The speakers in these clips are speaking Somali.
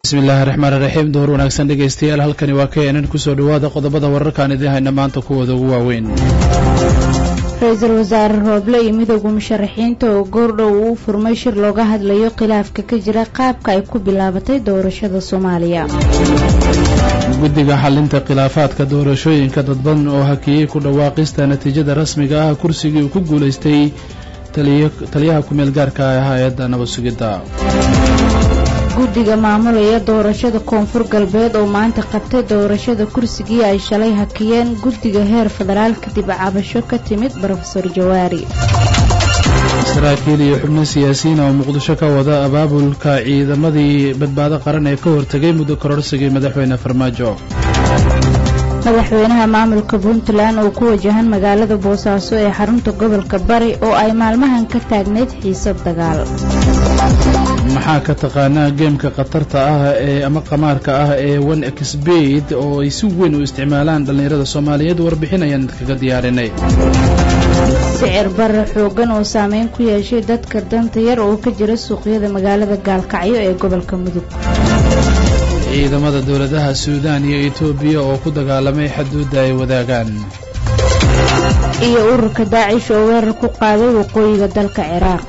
bismillahi raxmaan iraxiim duhur wanaagsan dhegaystayaal halkani waa k nn kusoo dhowaada qodobada wararkaan idiin hayna maanta kuwooda ugu waaweyn ra-iisul wasaare rooble iyo midowda musharaxiinta oo goordhow uu furmay shir looga hadlayo khilaafka ka jira qaabka ay ku bilaabatay doorashada soomaaliya guddiga xalinta khilaafaadka doorashooyinka dadban oo hakiyey ku dhawaaqista natiijada rasmiga ah kursigii uu ku guulaystay taliyaha ku-meel gaarka ah hay-adda nabad sugidda guddiga maamulaya doorashada koonfur galbeed oo maanta qabtay doorashada kursigii ay shalay hakiyeen guddiga heer federaal kadib cabasho ka timid brofesor jawaari saraakiil iyo xubno siyaasiyiin oo muqdisho ka wada abaabulka ciidamadii badbaado qaran ee ka hortegay muddo kororsigii madaxweyne farmaajo madaxweynaha maamulka puntland oo ku wajahan magaalada boosaaso ee xarunta gobolka bari oo ay maalmahan ka taagnayd xiisad dagaal maxaa ka taqaanaa geemka khatarta ah ee ama qamaarka ah ee one exbed oo ay si weyn u isticmaalaan dhallinyarada soomaaliyeed warbixin ayaan idkaga diyaarinay sicir bare xoogan oo saameyn ku yeeshay dadka danta yar oo ka jira suuqyada magaalada gaalkacyo ee gobolka mudug ciidamada dowladaha suudaan iyo etoobiya oo ku dagaalamay xaduudda ay wadaagaan iyo ururka daacish oo weerar ku qaaday waqooyiga dalka ciraaq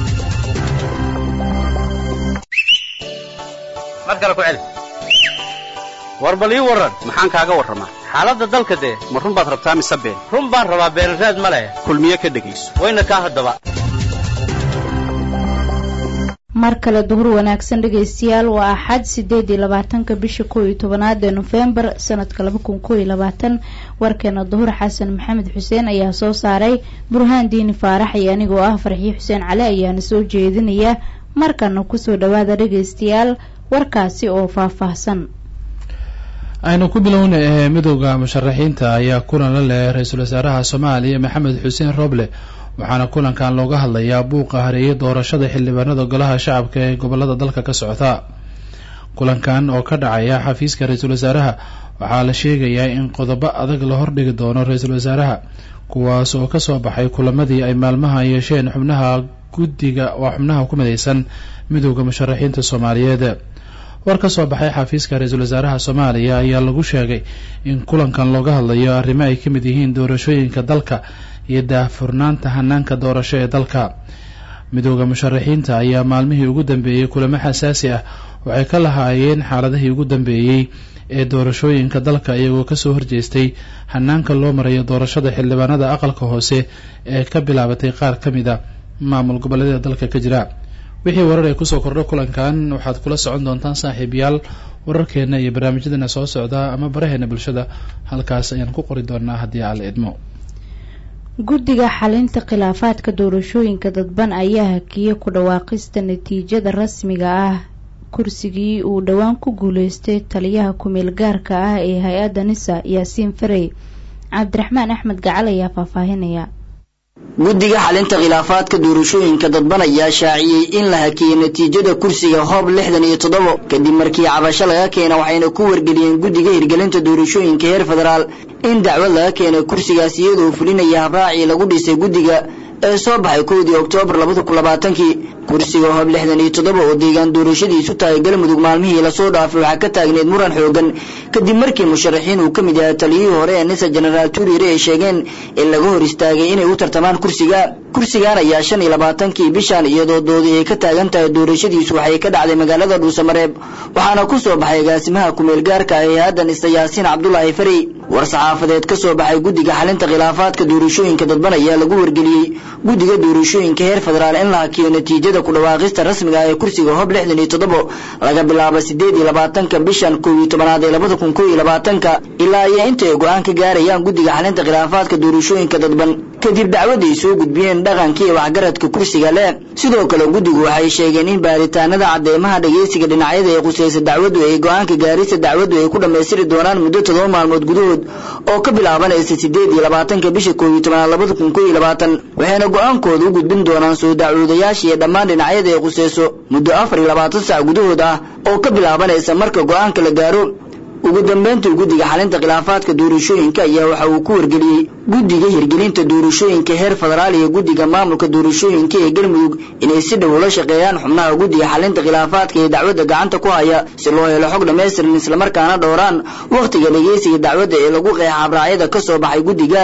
war bal ii warran maxaan kaaga warramaa xaaladda dalka dee ma run baad rabtaa mise been run baan rabaa beenraad ma leh kulmiye ka dhegayso wayna kaa haddaba mar kale duhur wanaagsan dhegaystayaal waa axad sideed iyo labaatanka bisha kow iyo tobanaad ee nofembar sanadka laba kun kow iyo labaatan warkeena duhur xasan maxamed xuseen ayaa soo saaray burhaan diini faarax iyo anigoo ah farxiyo xuseen cali ayaana soo jeedinaya markana kusoo dhawaada dhegaystayaal warkaasi oo faahfaahsan aynu ku bilowna ee midowda musharaxiinta ayaa kulan la leh ra-iisul wasaaraha soomaaliya maxamed xuseen roble waxaana kulankan looga hadlayaa buuqa hareeyay doorashada xildhibaanada golaha shacabka ee gobolada dalka ka socota kulankan oo ka dhacaya xafiiska ra-iisul wasaaraha waxaa la sheegayaa in qodobo adag la hordhigi doono ra-iisul wasaaraha kuwaas oo kasoo baxay kulamadii ay maalmaha yeesheen xubnaha guddiga waa xubnaha ku midaysan midowda musharaxiinta soomaaliyeed war ka soo baxay xafiiska ra-iisul wasaaraha soomaaliya ayaa lagu sheegay in kulankan looga hadlayo arrimo ay ka mid yihiin doorashooyinka dalka iyo daahfurnaanta hanaanka doorasho ee dalka midowda musharaxiinta ayaa maalmihii ugu dambeeyey kulamo xasaasi ah waxay ka lahaayeen xaaladihii ugu dambeeyey ee doorashooyinka dalka iyagoo kasoo horjeestay hanaanka loo marayo doorashada xildhibaanada aqalka hoose ee ka bilaabatay qaar ka mid a maamul goboleedyada dalka ka jira wixii warar ee kusoo kordho kulankan waxaad kula socon doontaan saaxiibayaal wararkeena iyo barnaamijyadeena soo socda ama baraheena bulshada halkaas ayaan ku qori doonaa haddii aan la idmo guddiga xalinta khilaafaadka doorashooyinka dadban ayaa hakiyey ku dhawaaqista natiijada rasmiga ah kursigii uu dhowaan ku guuleystay taliyaha ku-meel gaarka ah ee hay-adda nisa yaasiin farey cabdiraxmaan axmed gacal ayaa faahfaahinaya guddiga xalinta khilaafaadka doorashooyinka dadban ayaa shaaciyey in la hakiyey natiijada kursiga hoob lixdan iyo toddobo kadib markii cabasho laga keena waxayna ku wargeliyeen guddiga hirgelinta doorashooyinka heer federaal in dacwad laga keenay kursigaas iyadoo fulinaya habraacii lagu dhisay guddiga ee soo baxay kowdii oktoobar labada kun labaatankii kursiga hoob lixdan iyo toddoba oo deegaan doorashadiisu tahay galmudug maalmihii lasoo dhaafay waxaa ka taagneyd muran xoogan kadib markii musharaxiin uu ka mid yahay taliyihii hore ee nisa jenaraal tuuriire ay sheegeen in laga hor istaagay inay u tartamaan kursiga kursigan ayaa shan iyo labaatankii bishan iyadoo doodii ay ka taagan tahay doorashadiisu waxay ka dhacday magaalada dhuusamareeb waxaana ku soo baxay agaasimaha ku-meel gaarka ee hadda nisa yaasiin cabdulaahi farey war saxaafadeed ka soo baxay guddiga xalinta khilaafaadka doorashooyinka dadban ayaa lagu wargeliyey guddiga doorashooyinka heer federaal in la hakiyo natiijada ku dhawaaqista rasmiga ah ee kursiga hoob lixdan iyo toddobo laga bilaabo sideed iyo labaatanka bishan kow iyo tobanaad ee labada kun kow iyo labaatanka ilaa iyo inta ay go-aan ka gaarayaan guddiga xalinta khilaafaadka doorashooyinka dadban kadib dacwadday soo gudbiyeen dhaqanka iyo waxgaradka kursiga leh sidoo kale guddigu waxay sheegeen in baaritaanada cadeymaha dhageysiga dhinacyada ee khuseysa dacwaddu ay go-aanka gaarista dacwaddu ay ku dhammaystiri doonaan muddo todoba maalmood gudahood oo ka bilaabanaysa sideed iyo labaatanka bisha kow iyo tobanaad labada kun kow iyo labaatan waxayna go-aankooda u gudbin doonaan soo dacwoodayaasha iyo dhammaan dhinacyada ay khuseyso muddo afar iyo labaatan sac gudahood ah oo ka bilaabanaysa marka go-aanka la gaaro ugu dambeyntii guddiga xalinta khilaafaadka doorashooyinka ayaa waxa uu ku wargeliyey guddiga hirgelinta doorashooyinka heer federaal iyo guddiga maamulka doorashooyinka ee galmudug inay si dhow ula shaqeeyaan xubnaha guddiga xalinta khilaafaadka ee dacwadda gacanta ku haya si loo helo xog dhammaystiran islamarkaana dhowraan wakhtiga dhegeysiga dacwadda ee lagu qeexa habraacyada ka soo baxay guddiga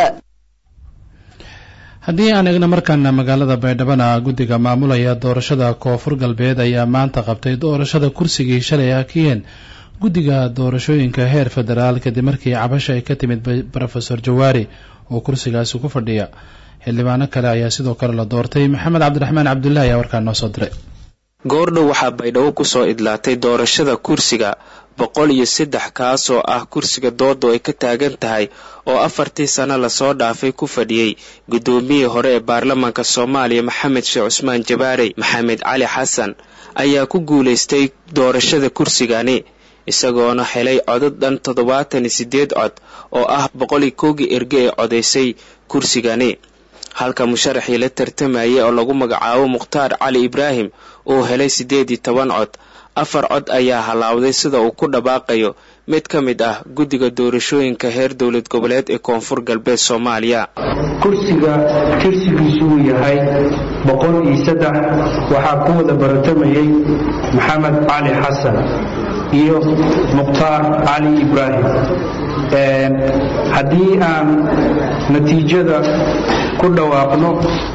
haddii aan eegno markaana magaalada baydhabana guddiga maamulaya doorashada koonfur galbeed ayaa maanta qabtay doorashada kursigii shalay hakiyeen guddiga doorashooyinka heer federaal kadib markii cabasha ay ka timid rofeor jawaari oo kursigaasi ku fadhiya xildhibaano kale ayaa sidoo kale la doortay maxamed cabdiraxmaan cabdullahi ayaa warkaan noo soo diray goordhow waxaa baydhabo kusoo idlaatay doorashada kursiga boqol iyo saddex kaasoo ah kursiga doodo ay ka taagan tahay oo afartii sano lasoo dhaafay ku fadhiyey guddoomiyihii hore ee baarlamaanka soomaaliya maxamed sheekh cusmaan jabaarey maxamed cali xasan ayaa ku guulaystay doorashada kursigani isagoona helay codad dhan toddobaatan iyo siddeed cod oo ah boqol iyo kowgii erge ee codaysay kursigani halka musharaxii la tartamayay oo lagu magacaabo mukhtaar cali ibraahim uu helay siddeed iyo toban cod afar cod ayaa halaawday sida uu ku dhawaaqayo mid ka mid ah guddiga doorashooyinka heer dowlad goboleed ee koonfur galbeed soomaaliya kursiga tirsigiisu uu yahay boqol iyo saddex waxaa ku wada baratamayay maxamed cali xasan iyo mukhtaar cali ibraahim haddii aan natiijada ku dhawaaqno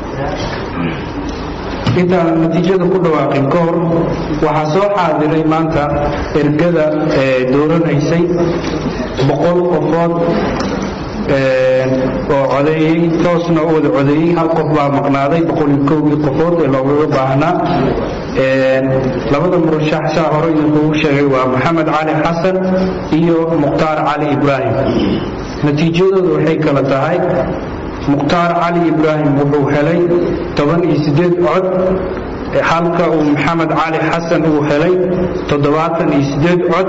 intaan natiijada ku dhawaaqin ka hor waxaa soo xaadiray maanta ergada dooranaysay boqol qofood oo codeeyey toosna u wada codeeyey hal qof baa maqnaaday boqol iyo kowgii qofood ee loogaga baahnaa labada murashax saa hore idinkugu sheegay waa maxamed cali xasan iyo mukhtaar cali ibraahim natiijadooda waxay kala tahay mukhtaar cali ibraahim wuxuu helay toban iyo siddeed cod halka uu maxamed cali xasan uu helay toddobaatan iyo siddeed cod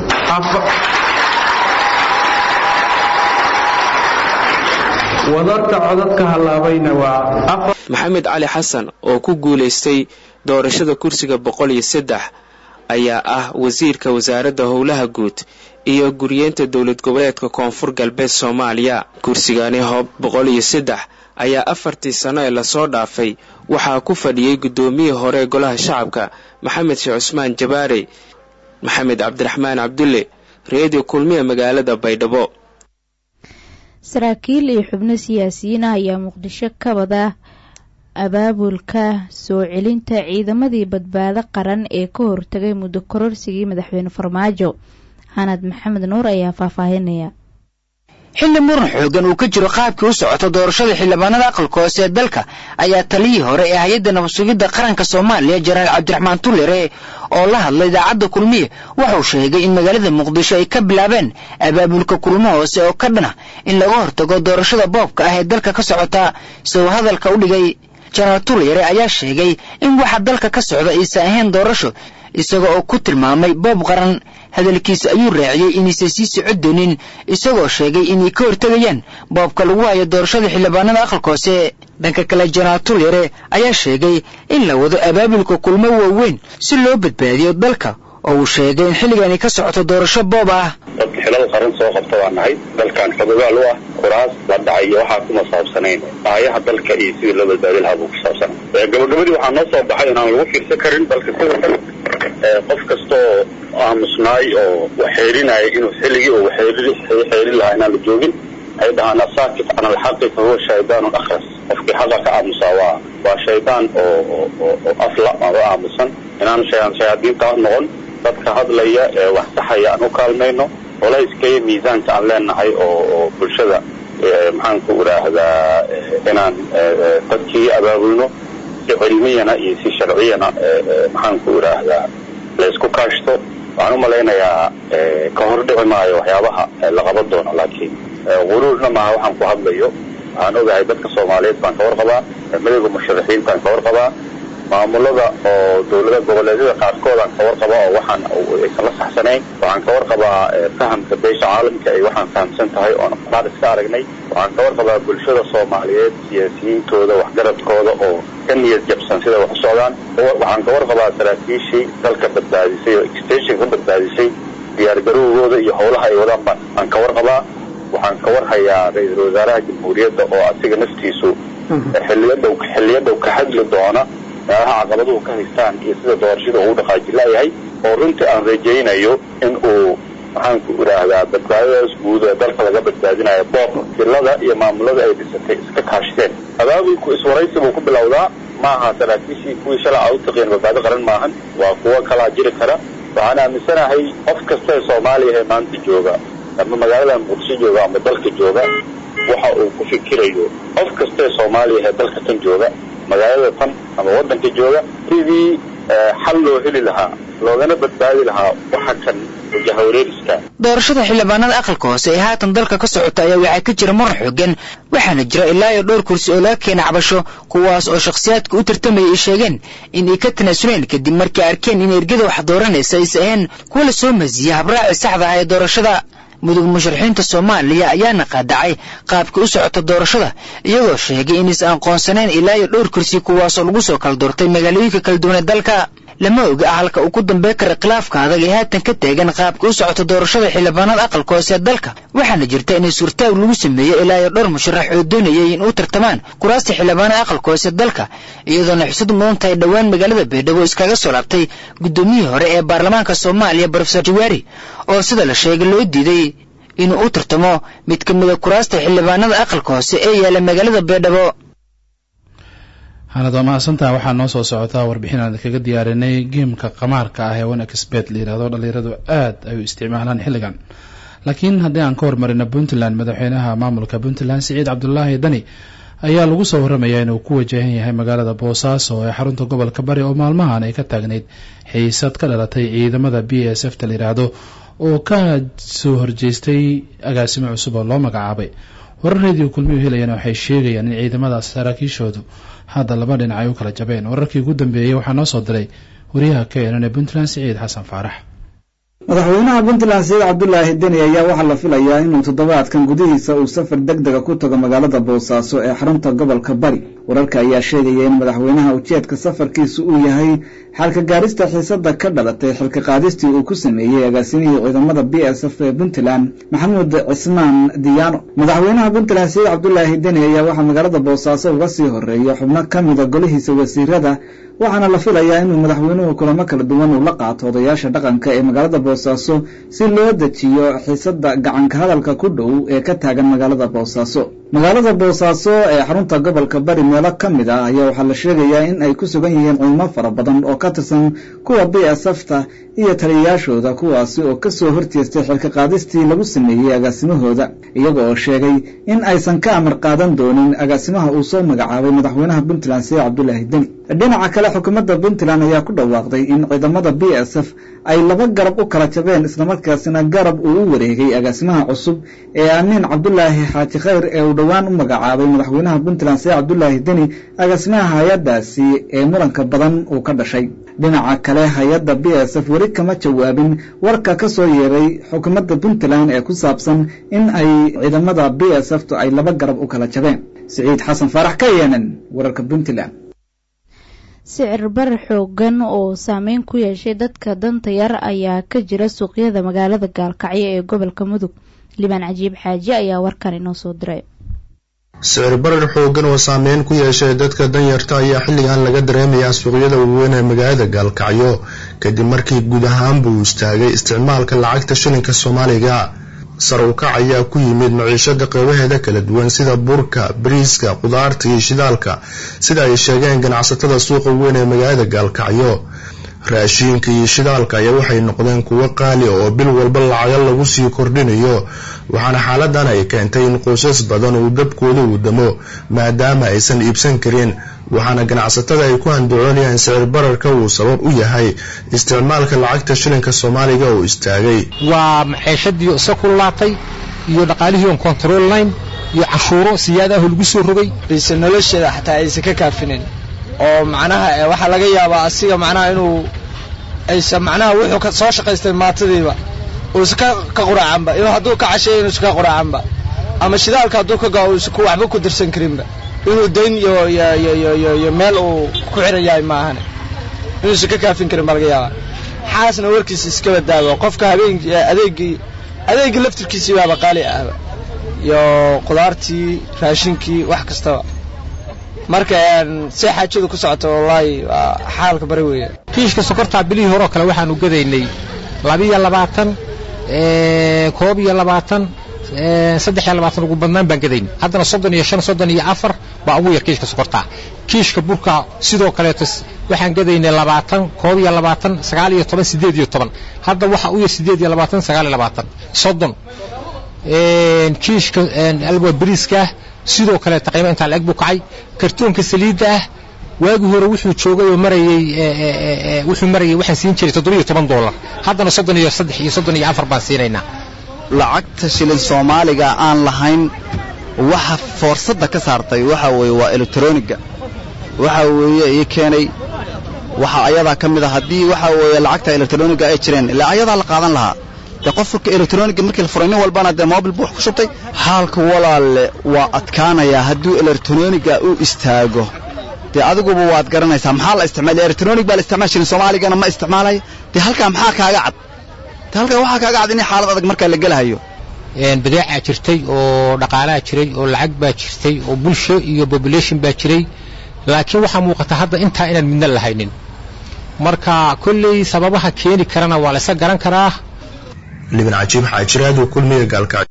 wadarta codadka hallaabayna waa maxamed cali xasan oo ku guulaystay doorashada kursiga boqol iyo saddex ayaa ah wasiirka wasaaradda howlaha guud iyo guryeenta dowlad goboleedka koonfur galbeed soomaaliya kursigani hoob boqol iyo saddex ayaa afartii sano ee lasoo dhaafay waxaa ku fadhiyey guddoomiyihii hore ee golaha shacabka maxamed sheekh cusmaan jabaarey maxamed cabdiraxmaan cabdulle reediyo kulmiya magaalada baydhabo saraakiil iyo xubno siyaasiyiin ah ayaa muqdisho ka wada abaabulka soo celinta ciidamadii badbaado qaran ee ka hortagay muddo kororsigii madaxweyne farmaajo hanad maxamed nuur ayaa faahfaahinaya xilli muran xoogan uu ka jiro qaabkii u socota doorashada xildhibaanada aqalka hoose ee dalka ayaa taliyii hore ee hay-adda nabadsugidda qaranka soomaaliya jenaraal cabdiraxmaan tullere oo la hadlay idaacadda kulmiye wuxuu sheegay in magaalada muqdisho ay ka bilaabeen abaabulka kulmo hoose oo ka dhana in laga hortago doorashada boobka ah ee dalka ka socota isagoo hadalka u dhigay jenaraal tullere ayaa sheegay in waxa dalka ka socda aysan ahayn doorasho isaga oo ku tilmaamay boob qaran hadalkiisa ayuu raaciyey inaysan sii socod doonin isagoo sheegay inay ka hortegayaan boobka lagu hayo doorashada xildhibaanada aqalka hoose dhanka kale jenaraal tulyare ayaa sheegay in la wado abaabulka kulmo waaweyn si loo badbaadiyo dalka oo uu sheegay in xilligani ka socoto doorasho boob ah dad xilal qaran soo qabta waa nahay dalkan xogogaal u ah kuraas la dhacay iyo waxaa kuma saabsanayn aayaha dalka iyo sidii loo badbaadi lahaa buu ku saabsanay gabagabadii waxaa noo soo baxay inaan lagu fiirsan karin dalka sida kan qof kastaoo aamusnaay oo waxeerinaya inuu xilligii oo waxeerin lahaa inaan la joogin ay dhahaan asaakit can alxaqi fa huwa shaydaanun akhras qofkii xaqa ka aamusaa waa waa shaydaan oo oo afla oo aamusan inaan shayaadiinta noqon dadka hadlaya ee wax saxaya aan u kaalmayno culayska iyo miisaanka aan leenahay oo oo bulshada maxaanku idhaahdaa inaan dadkii abaabulno si cilmiyana iyo si sharciyana maxaanku idhaahdaa laysku kaashto waxaan u malaynayaa ka hor dhici maayo waxyaabaha la qaban doono laakiin quruurna maaha waxaan ku hadlayo waxaan ogahay dadka soomaaliyeed baan ka warqabaa madowga musharaxiintaan ka warqabaa maamulada oo dowlada goboleedyada qaarkoodaan ka warqabaa oo waxaan aysan la saxsanayn waxaan ka warqabaa fahamka beesha caalamka ay waxaan fahamsan tahay oona qaar iska aragnay waxaan ka warqabaa bulshada soomaaliyeed siyaasiyiintooda waxgaradkooda oo ka niyad jabsan sida wax u socdaan waxaan ka warqabaa saraakiishii dalka badbaadisay oo extension ka badbaadisay diyaargarowgooda iyo howlaha ay wadaan baan aan ka warqabaa waxaan ka warhayaa ra-iisul wasaaraha jamhuuriyadda oo asiga naftiisu xilliyada xilliyada ka hadli doona meelaha caqabaduhu ka haystaan iyo sida doorashada uu dhaqaaji laayahay oo runtii aan rajaynayo in uu maxaanku idhaahdaa badbaadadaas guud ee dalka laga badbaadinayo boob silada iyo maamulada ay dhisatay iska kaashteen abaabulku iswaraysi buu ku bilowdaa maaha saraakiishii kuwii shalay aa u taqiin badbaado qaran maahan waa kuwo kalaa jiri kara waxaan aaminsanahay qof kasta ee soomaaliya ee maanta jooga ama magaalada muqdisho jooga ama dalka jooga waxa uu ku fikirayo qof kasta ee soomaaliya ee dalka tan jooga magaalada tan ama waddanka jooga sidii xal loo heli lahaa loogana badbaadi lahaa waxa kan jahwareeriska doorashada xildhibaanada aqalka hoose ee haatan dalka ka socota ayaa waxaa ka jira muran xoogan waxaana jira ilaa iyo dhowr kursi oo laga keena cabasho kuwaas oo shakhsiyaadka u tartamaya ay sheegeen in ay ka tanaasuleen kadib markii arkeen in ergada wax dooranaysa aysa ahayn kuwa la soo masiya habraaci saxda ah ee doorashada mudug musharaxiinta soomaaliya ayaana qaadacay qaabka u socota doorashada iyagoo sheegay inaysan aqoonsanayn ilaa iyo dhowr kursi kuwaasoo lagu soo kala doortay magaalooyinka kala duwan ee dalka lama oga halka uu ku dambey kara khilaafka adag ee haatan ka taagan qaabka u socota doorashada xildhibaanada aqalka hoose ee dalka waxaana jirta inay suurtaag lagu sameeyey ilaa iyo dhowr musharax oo doonayay in u tartamaan kuraasta xildhibaanada aqalka hoose dalka iyadoona xusad mudan tahay dhowaan magaalada baydhabo iskaga soo laabtay guddoomiyihii hore ee baarlamaanka soomaaliya brofesor jawaari oo sida la sheegay loo diiday inuu u tartamo mid ka mida kuraasta xildhibaanada aqalka hoose ee yaala magaalada baydhabo hanad waa mahadsantaha waxaa noo soo socotaa warbixin aan kaga diyaarinay geemka qamaarka ah ee onexbet la yihahdo dhalinyaradu aad ay u isticmaalaan xilligan laakiin haddii aan ka hormarino puntland madaxweynaha maamulka puntland siciid cabdulaahi dani ayaa lagu soo waramayaa inuu ku wajahan yahay magaalada boosaaso ee xarunta gobolka bari oo maalmahan ay ka taagnayd xiisad ka dhalatay ciidamada b s f ta la yidhaahdo oo ka soo horjeestay agaasimo cusub oo loo magacaabay warar reediyo kulmiyuu helayana waxay sheegayaan in ciidamadaas saraakiishoodu hadda laba dhinac ay u kala jabeen wararkii ugu dambeeyey waxaa noo soo diray wariyaha k n n ee puntland siciid xasan faarax madaxweynaha puntland saciid cabdulaahi deni ayaa waxaa la filayaa inuu toddobaadkan gudihiisa uu safar deg dega ku tago magaalada boosaaso ee xarunta gobolka bari wararka ayaa sheegaya in madaxweynaha ujeedka safarkiisu uu yahay xalka gaarista xiisada ka dhalatay xilka qaadistii uu ku sameeyey agaasimihii ciidamada b s f ee puntland maxamuud cismaan diyaano madaxweynaha puntland saciid cabdulaahi deni ayaa waxaa magaalada boosaaso uga sii horeeya xubno ka mida golihiisa wasiirada waxaana la filayaa inuu madaxweynuhu kulamo kala duwan uu la qaato odayaasha dhaqanka ee magaalada boosaaso si loo dejiyo xiisada gacanka hadalka ku dhow ee ka taagan magaalada boosaaso magaalada boosaaso ee xarunta gobolka bari meelo ka mid ah ayaa waxaa la sheegayaa in ay ku sugan yihiin ciidamo fara badan oo ka tirsan kuwa b s f ta iyo taliyayaashooda kuwaasi oo ka soo horjeestay xilka qaadistii lagu sameeyey agaasimahooda iyaga oo sheegay in aysan ka amar qaadan doonin agaasimaha uu soo magacaabay madaxweynaha puntland saciid cabdulaahi deni dhinaca kale xukuumadda puntland ayaa ku dhawaaqday in ciidamada b s f ay laba garab u kala jabeen islamarkaasina garab uu u wareegay agaasimaha cusub ee amiin cabdulaahi xaaji khayr ee uu dhowaan u magacaabay madaxweynaha puntland saciid cabdulaahi deni agaasimaha hay-adaasi ee muranka badan uu ka dhashay dhinaca kale hay-adda b s f weli kama jawaabin warka ka soo yeeray xukuumadda puntland ee ku saabsan in ay ciidamada b s f tu ay laba garab u kala jabeen siciid xasan faarax ka yeenen wararka puntland sicir bar xoogan oo saameyn ku yeeshay dadka danta yar ayaa ka jira suuqyada magaalada gaalkacyo ee gobolka mudug libaan cajiib xaaji ayaa warkan inoo soo diray sicir barar xoogan oo saameyn ku yeeshay dadka danyarta ayaa xilligan laga dareemayaa suuqyada waaweyn ee magaalada gaalkacyo kadib markii guud ahaan buu istaagay isticmaalka lacagta shilinka soomaaliga sar u kac ayaa ku yimid maciishada qeybaheeda kala duwan sida burka bariiska qudaarta iyo shidaalka sida ay sheegeen ganacsatada suuqa weyn ee magaalada gaalkacyo raashiinka iyo shidaalka ayaa waxay noqdeen kuwo qaali oo bil walba lacaga lagu sii kordhinayo waxaana xaaladan ay keentay in qoysas badan uu dabkooda uu damo maadaama aysan iibsan karin waxaana ganacsatada ay ku handacoonayaan sicir bararka uu sabab u yahay isticmaalka lacagta shilinka soomaaliga oo istaagay waa maxeeshadii isa ku laabtay iyo dhaqaalihii on control line iyo cashuuro siyaadaho lagu soo rogay bayse nolosheeda xataa aysan ka kaafinin oo macnaha waxaa laga yaabaa asiga macnaha inuu aysan macnaha wuxuu soo shaqaystay maatadiiba uusan ka quraacanba inuu hadduu ka casheeyo inuusan ka quraacanba ama shidaalka hadduu ka gao uusan waxba ku dirsan karinba inuu dayn iyo meel uu ku xiran yahay maahane inuusan ka kaafin karin baa laga yaabaa xaasna warkiisa iska badaado qofka habeenkii adeegii adeegii laftirkiisii baaba qaali ahba iyo qudaartii raashinkii wax kastaba marka si xaajadu ku socoto wallaahi waa xaalka bari weeye kiishka sokortaa bilihii horeo kale waxaanu gadaynay labiyo labaatan koob iyo labaatan saddex iyo labaatan ugu badnaan baan gadayn haddana soddon iyo shan soddon iyo afar baa ugu yar kiishka sokortaa kiishka burka sidoo kaleeto waxaan gadaynay labaatan koob iyo labaatan sagaal iyo toban siddeed iyo toban hadda waxa u yar siddeed iyo labaatan sagaal iyo labaatan soddon kiishka alwa bariiska sidoo kaleeto qiimo intaa la-eg buu kacay kartoonka saliidda ah waagii hore wuxuu joogay oo marayey wuxuu marayay waxaan siin jiray toddoba iyo toban dollar haddana soddon iyo saddex iyo soddon iyo afar baan siinaynaa lacagta shilin soomaaliga aan lahayn waxa foorsadda ka saartay waxa weeye waa elektroniga waxa weeye ii keenay waxa ayadaa ka mid a haddii waxa weeye lacagta elektroniga ay jireen ilaa ayadaa la qaadan lahaa dee qofka elektroniga markii la furay nin walbana dee mobil buu wax ku shubtay xaalka walaalle waa adkaanayaa hadduu elektroniga u istaago dee adiguba waad garanaysaa maxaa la isticmaal elektronig baa la isticmaal jirin soomaaligana ma isticmaalaya dee halkaa maxaa kaaga cad dee halkaa waxaa kaaga cad in xaalad adag markaa la gelahayo badeecaa jirtay oo dhaqaalaa jiray oo lacag baa jirtay oo bulsho iyo population baa jiray laakiin waxaa muuqata hadda intaa inaan midna lahaynin marka kolley sababaha keeni karana waa la isa garan karaa liban cajiib xaajiraadu kulmiga gaalkacyo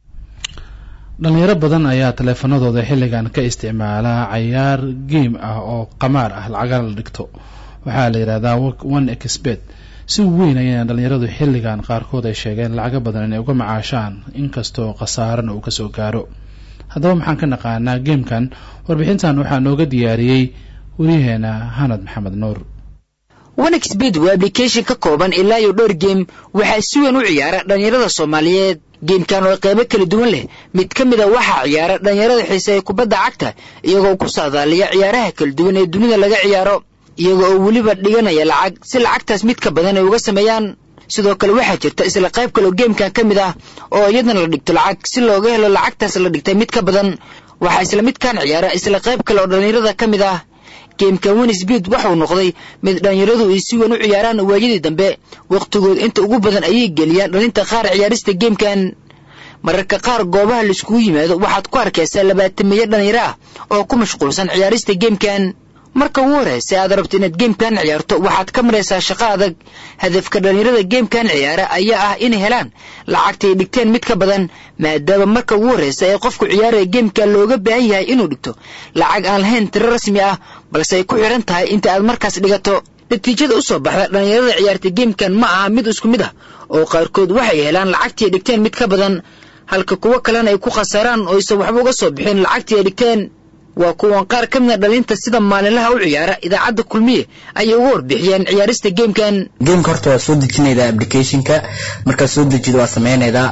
dhalinyaro badan ayaa taleefanadooda xilligan ka isticmaala cayaar game ah oo qamaar ah lacagana la dhigto waxaa la yidhahdaa one expert si weyn ayayna dhalinyaradu xilligan qaarkood ay sheegeen lacago badan inay uga macaashaan inkastoo khasaarana uu kasoo gaaro haddaba maxaan ka naqaanaa geemkan warbixintan waxaa nooga diyaariyey waryaheena hanad maxamed nuur onexbed waa ablication ka kooban ilaa iyo dhowr geem waxaa si weyn u ciyaara dhallinyarada soomaaliyeed geemkan oo qaybo kala duwan leh mid ka mid a waxaa ciyaara dhallinyarada xiiseeya kubadda cagta iyagoo ku saadaaliya ciyaaraha kala duwan ee dunida laga ciyaaro iyaga oo weliba dhiganaya lacag si lacagtaas mid ka badan ay uga sameeyaan sidoo kale waxaa jirta isla qayb kale oo geemkan ka mid ah oo iyadana la dhigto lacag si looga helo lacagtaas la dhigtay mid ka badan waxaa isla midkan ciyaara isla qayb kale oo dhallinyarada ka mid ah geemkan winsbid waxuu noqday mid dhallinyaradu ay si weyn u ciyaaraan waayadii dambe wakhtigood inta ugu badan ayay geliyaan dhalinta qaar ciyaarista geemkan mararka qaar goobaha laiskugu yimaado waxaad ku arkaysaa labaatameeyo dhallinyaro ah oo ku mashquulsan ciyaarista geemkan marka ugu horraysa aad rabto inaad geemkan ciyaarto waxaad ka maraysaa shaqo adag hadafka dhallinyarada geemkan ciyaara ayaa ah inay helaan lacagtay dhigteen mid ka badan maadaama marka ugu horraysa ee qofku ciyaaraya geemkan looga baahan yahay inuu dhigto lacag aan lahayn tiro rasmi ah balse ay ku xidhan tahay inta aad markaas dhigato natiijada u soo baxda dhallinyarada ciyaarta geemkan ma aha mid isku mid ah oo qaarkood waxay helaan lacagtii ay dhigteen mid ka badan halka kuwo kalena ay ku khasaaraan oo aysan waxba uga soo bixin lacagtii ay dhigteen waa kuwan qaar ka mida dhalinta sida maalinlaha u ciyaara idaacadda kulmiye ayay uga warbixiyeen ciyaarista geemkan geemka horta waa soo dejinaydaa applicationka markaad soo dejido waa sameynaydaa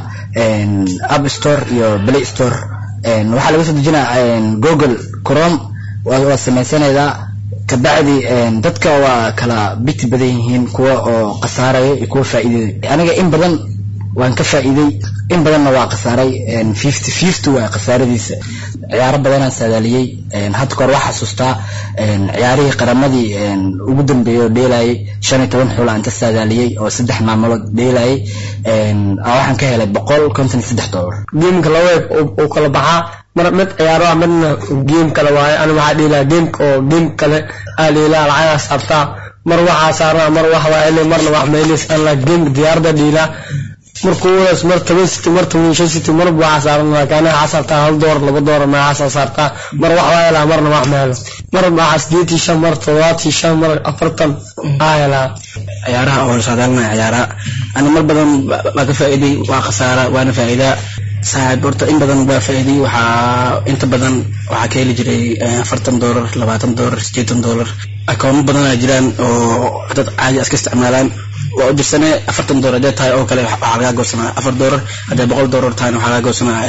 app store iyo play store waxaa laga soo dejinaa google chrome waa samaysanaydaa kabacdi dadka waa kala biti badan yihiin kuwa oo khasaaraya iyo kuwa faa'iidaya aniga in badan waan ka faa'iiday in badanna waa khasaaray fifty fifty waa khasaaradiisa ciyaaro badanaan saadaaliyey hadda kahor waa xasuustaa ciyaarihii qaramadii ugu dambeeyey oo dheelayay shan iyo toban xul aan ka saadaaliyey oo saddex maamulood dheelayay waxaan ka helay boqol konton iyo saddex dollar geemka laweeg uu kala baxaa mar mid ciyaaro ah midna geem kale waaye ani waxaa dhiilaa geemka oo geem kale aa dhiilaa lacagaas saartaa mar waxaa saarnaa mar wax waa ele marna wax meelis aan la geemka diyaarada dhiilaa markuu wadaas mar toban city mar toban shan city marba waxaa saaran laakiin aniga waxaa saartaa hal doolar laba doolar magacaasa saartaa mar wax waa helaa marna wax ma helo mar waxaa sideetii shan mar todobaatii shan mar afartan aa helaa ciyaaraha oo saadaalinaya ciyaaraha ani mar badan waa ka faa'iiday waa khasaara waana faa'iidaa saaxiib horta in badan waa faa'iiday waxaa inta badan waxaa ka heli jiray afartan doolar labaatan doolar sideetan doolar akoono badanaa jiraan oo dad caadi iska isticmaalaan waa u dirsanee afartan doolar hadee tahay oo kale waxaa lagaa goosanaa afar doolar haddee boqol doolar tahayna waxaa lagaa goosanaa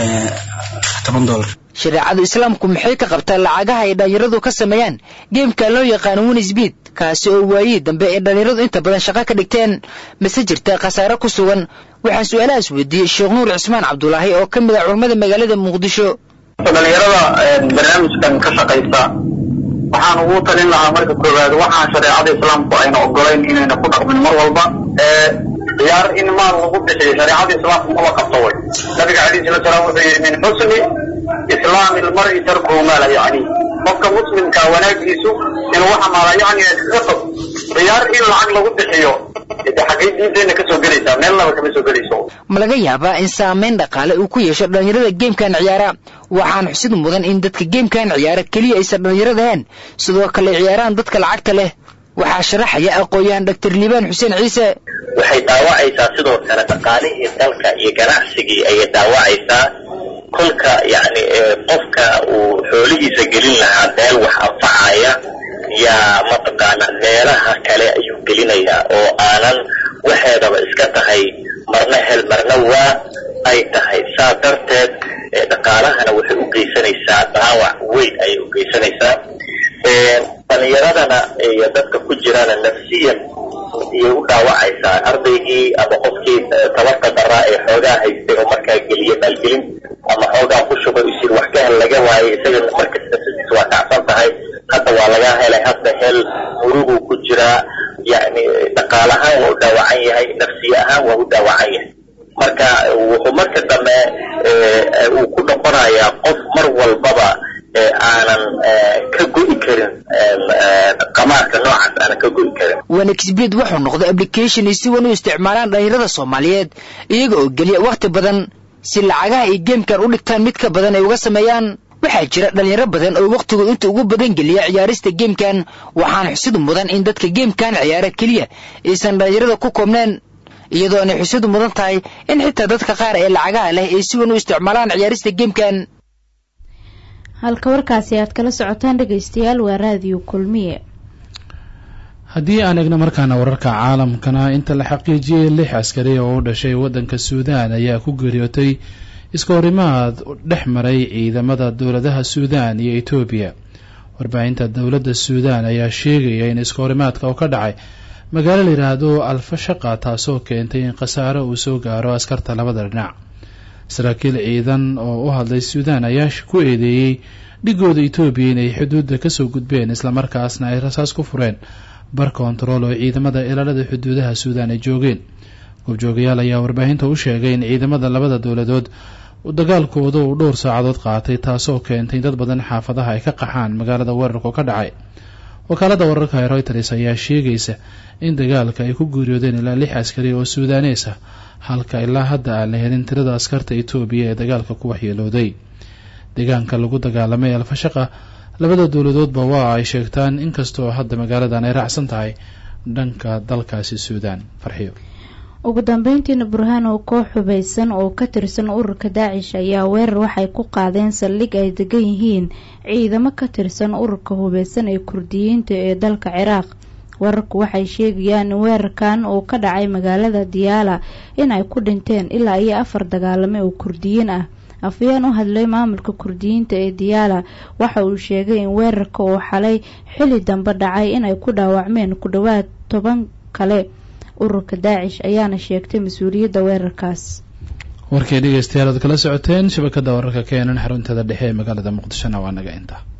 toban doolar shareecada islaamku maxay ka qabtaa lacagaha ay dhallinyaradu ka sameeyaan geemka loo yaqaano winsbid kaasi oo waayihii dambe ee dhallinyaradu inta badan shaqo ka dhigteen mase jirta khasaare ku sugan waxaan su-aalahaas weydiiyey sheekh nuur cismaan cabdulaahi oo ka mid ah culammada magaalada muqdisho dhalinyarada barnaamijkan ka shaqaysa waxaan ugu talin lahaa marka koowaad waxaan shareecada islaamku ayna ogolayn inayna ku dhaqmin mar walba ciyaar in maal lagu bixiyo shareecada islaamku maba qabto way nabiga calayhi salatu salaam wuxuu yidhi min xusni islaami lmari tarkuhu maala yacni qofka muslimka wanaagiisu inuu waxa maala yacni iskaga tag ciyaar in lacag lagu bixiyo de xaggay diinteenna kasoo gelaysaa meelnaba kama soo gelayso ma laga yaabaa in saamayn dhaqaale uu ku yeesho dhallinyarada geemkan ciyaara waxaan xusid mudan in dadka geemkan ciyaara keliya aysan dhallinyarada ahayn sidoo kale ciyaaraan dadka lacagta leh waxaa sharaxaya aqoon-yahan doctor liibaan xuseen ciise waxay dhaawacaysaa sidoo kale dhaqaalihii dalka iyo ganacsigii ayay dhaawacaysaa kolka yacni qofka uu xoolihiisa gelin lahaa meel wax anfacaya yaa mataqaana meelaha kale ayuu gelinayaa oo aanan waxeedaba iska tahay marna hel marna waa ay tahay saa darteed dhaqaalahana waxay u geysanaysaa dhaawac weyn ayay u geysanaysaa dhalinyaradana iyo dadka ku jirana nafsiyan iyay u dhaawacaysaa ardaygii ama qofkii tabarta daraa ee xoogaa haystay oo markaa geliya maalgelin ama xoogaa ku shuba isir wax ka hel laga waayay isaga markas nafsadiisa waa kacsan tahay hadda waa laga helay hadda hel muruguu ku jiraa yacni dhaqaal ahaan waa u dhaawacan yahay nafsiye ahaan waa u dhaawacan yahay marka wuxuu marka dambe uu ku noqonayaa qof mar walbaba aanan ka go'i karin qamaarka noocaas aanan ka go'i karin wanexbed wuxuu noqday application ay si wan u isticmaalaan dhallinyarada soomaaliyeed iyaga oo geliya wakhti badan si lacagaha ay geemkan u dhigtaan mid ka badan ay uga sameeyaan waxaa jira dhallinyaro badan oo wakhtigood inta ugu badan geliya ciyaarista geemkan waxaana xusid mudan in dadka geemkan ciyaara keliya aysan dhallinyarada ku koobneen iyadoo aanay xusid mudan tahay in xitaa dadka qaar ee lacagaha leh ay si wan u isticmaalaan ciyaarista geemkan halka warkaasi aad kala socotaan dhegaystayaal waa raadiyo kulmiye haddii aan egno markaana wararka caalamkana inta la xaqiijiyey lix askari oo u dhashay waddanka suudaan ayaa ku geeriyootay iska horimaad dhex maray ciidamada dowladaha suudaan iyo etoobiya warbaahinta dowladda suudaan ayaa sheegaya in iska horimaadka oo ka dhacay magaalo la yidhaahdo alfashaqa taasoo keentay in khasaaro uu soo gaaro askarta labada dhinac saraakiil ciidan oo u hadlay suudaan ayaa ku eedeeyey dhigooda etoobiya inay xuduudda kasoo gudbeen islamarkaasna ay rasaas ku fureen bar kontarool oo ciidamada ilaalada xuduudaha suudaan ay joogeen goobjoogayaal ayaa warbaahinta u sheegay in ciidamada labada dowladood dagaalkooda uu dhowr saacadood qaatay taasoo keentay in dad badan xaafadaha ay ka qaxaan magaalada weerarku ka dhacay wakaalada wararka ee reuters ayaa sheegaysa in dagaalka ay ku guuriyoodeen ilaa lix askari oo suudaanees ah halka ilaa hadda aan la helin tirada askarta etoobiya ee dagaalka ku waxyeelooday deegaanka lagu dagaalamay alfashaqa labada dowladoodba waa ay sheegtaan inkastoo hadda magaaladan ay raacsan tahay dhanka dalkaasi suudaan farxiyo ugu dambeyntiina burhaan oo koox hubeysan oo ka tirsan ururka daacish ayaa weerar waxay ku qaadeen saldhig ay degan yihiin ciidamo ka tirsan ururka hubeysan ee kurdiyiinta ee dalka ciraaq wararku waxay sheegayaan in weerarkan uu ka dhacay magaalada diyaala in ay ku dhinteen ilaa iyo afar dagaalame oo kurdiyiin ah afayeen u hadlay maamulka kurdiyiinta ee diyaala waxa uu sheegay in weerarka uu xalay xili dambe dhacay inay ku dhaawacmeen ku dhowaad toban kale ururka daacish ayaana sheegtay mas-uuliyadda weerarkaas warkii dhegeystayaal aad kala socoteen shabakada wararka keenan xaruntada dhexe ee magaalada muqdishona waa naga inta